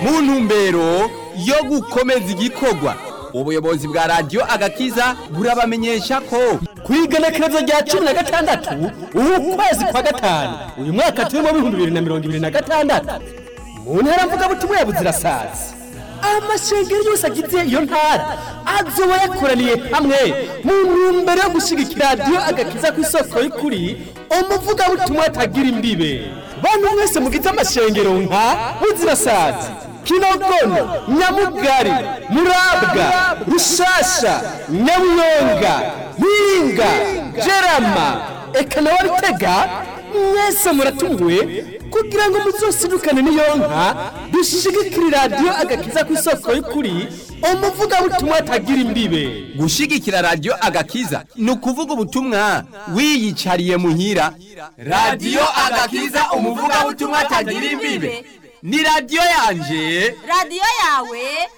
mu ntumbero yo gukomeza igikorwa ubuyobozi bwa radiyo agakiza burabamenyesha ko ku igenekerezo rya cumi na gatandatu ubu kwezi kwa gatanu uyu mwaka turimo w'ibihumbi bibiri na mirongo ibiri na gatandatu mu ntara mvugabutumwa ya buzirasazi amashengero yose agize iyo ntara azoba yakoraniye hamwe mu ntumbero yo gushyigikira radiyo agakiza ku isoko y'ukuri umuvugabutumwa atagira imbibe bantu mwese mugize amashengero nka buzirasazi kinogono nyamugari murabwa rushasha nyabuyonga mpinga jerama eka nawe bitega mwese muratumiwe kugira ngo muzosidukane n'iyo nka dushigikire radiyo agakiza ku isoko y'ukuri umuvugabutumwa atagira imbibe gushigikira radiyo agakiza ni ukuvuga ubutumwa wiyicariye muhira radiyo agakiza umuvugabutumwa atagira imbibe ni radiyo yanje radiyo yawe